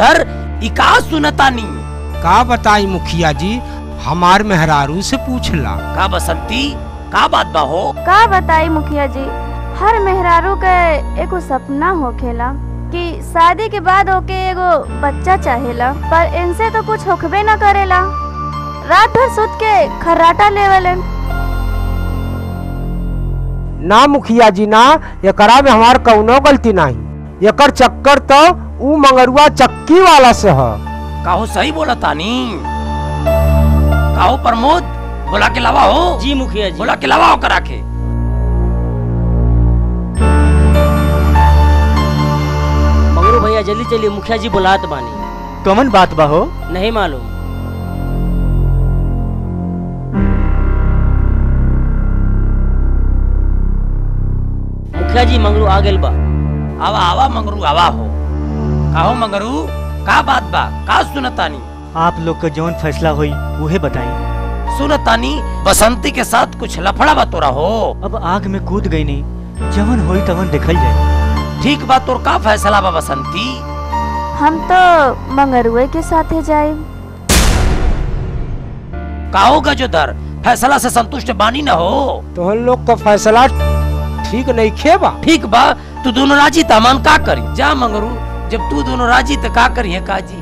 गजोधर ई का सुनतानी का बताई मुखिया जी हमार मेहरारू से पूछला का बसंती का बात बा हो का बताई मुखिया जी हर मेहरारू के एगो सपना होखेला कि शादी के बाद ओके एगो बच्चा चाहेला पर इनसे तो कुछ होखबे न करेला रात भर सुत के खर्राटा लेवलन ना मुखिया जी ना एकरा में हमार कौनो गलती नहीं एकर चक्कर तो ऊ मंगरुआ चक्की वाला से ह काहो सही बोला तानी काहो प्रमोद बोला के लावा हो जी मुखिया जी बोला के लावा हो करा के मगरू भैया जल्दी चलिए मुखिया जी बुलात बानी कमन बात बा हो नहीं मालूम मुखिया जी मंगरू आ गेल बा आवा आवा मंगरू आवा हो काहो मंगरू का बात बा का सुनतानी आप लोग का जौन फैसला हुई उहे बताई सुनतानी बसंती के साथ कुछ लफड़ा बा तोरा हो अब आग में कूद गई नहीं जवन होई तवन देखल जाए ठीक बा तोर का फैसला बा बसंती हम तो मंगरुए के साथे जाए काहो गजोधर फैसला से संतुष्ट बानी न हो तोहन लोग का फैसला ठीक नहीं खेबा ठीक बा तू दोनों राजी तमान का करी जा मंगरू जब तू दोनों राजी तो का करी है काजी